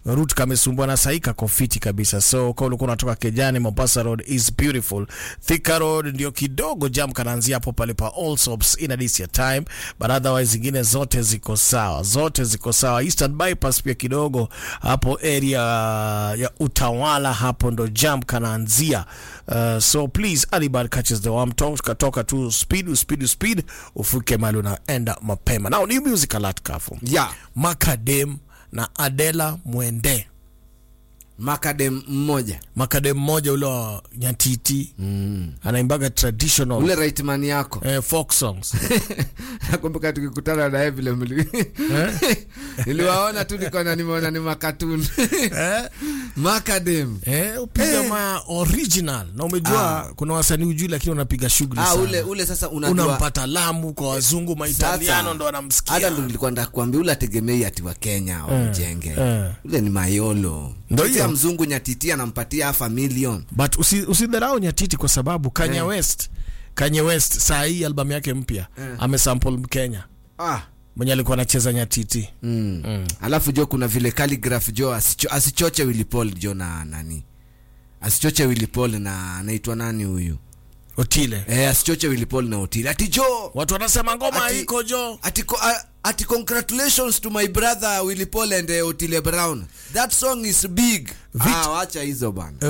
route kamesumbua na sahi kako fiti kabisa so kwa ulikuwa unatoka Kejani Mombasa road is beautiful Thika road ndio kidogo jam kanaanzia hapo pale pa Allsops in this your time but otherwise zingine zote ziko sawa zote ziko sawa Eastern bypass pia kidogo hapo area ya utawala hapo ndo jam kanaanzia uh, so please Alibad catches the warm talk katoka tu speed speed speed ufike mahali unaenda mapema now new music alert kafu yeah. Makadem na Adela Mwende. makadem mmoja Makadem mmoja ule wa Nyatiti mm. anaimbaga traditional ule rightman yako eh, folk songs nakumbuka tukikutana naye vile mli niliwaona tu nikaona nimeona ni makatuni eh? makadem Eh, upiga ma original na umejua kuna wasanii ujui lakini unapiga shughuli ah, sana ule ule sasa unajua unampata Lamu kwa wazungu maitaliano Sasa, ndo wanamsikia hata ndo nilikuwa nataka kuambia ule ategemei ati wa Kenya wamjenge eh. ule ni mayolo Ndo Sasa hiyo. mzungu nyatiti anampatia half a million but usi- usidharau Nyatiti kwa sababu Kanye Eh. West Kanye West saa hii albamu yake mpya Eh. amesample Mkenya ah. mwenye alikuwa anacheza Nyatiti mm. Mm. alafu jo kuna vile calligraph jo asicho, asichoche Willy Paul jo na nani asichoche Willy Paul na anaitwa nani huyu Otile eh, asichoche Willy Paul na Otile ati jo watu wanasema ngoma Ati- iko jo ati, ko, a- ati congratulations to my brother Willy Paul and uh, Otile Brown that song is big Vit- ah, wacha hizo bana